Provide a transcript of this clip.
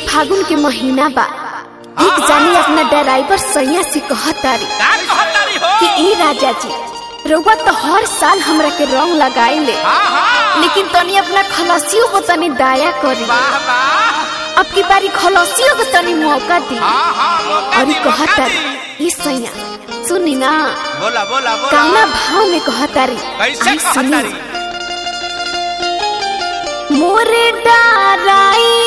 फागुन के महीना बा एक जानी अपना ड्राइवर सैया से कहतारी का कहतारी हो कि ई राजा जी रउआ तो हर साल हमरा के रंग लगाई ले हाँ हाँ लेकिन तनी अपना खलसियों को तनी दया करी वाह वाह अब की बारी खलसियों को तनी मौका दी हाँ हाँ मौका और दी, ई मौका कहतारी दी। ई सैया सुनी ना बोला बोला बोला काना भाव में कहतारी कैसे आई सुनी। कहतारी मोरे डाराई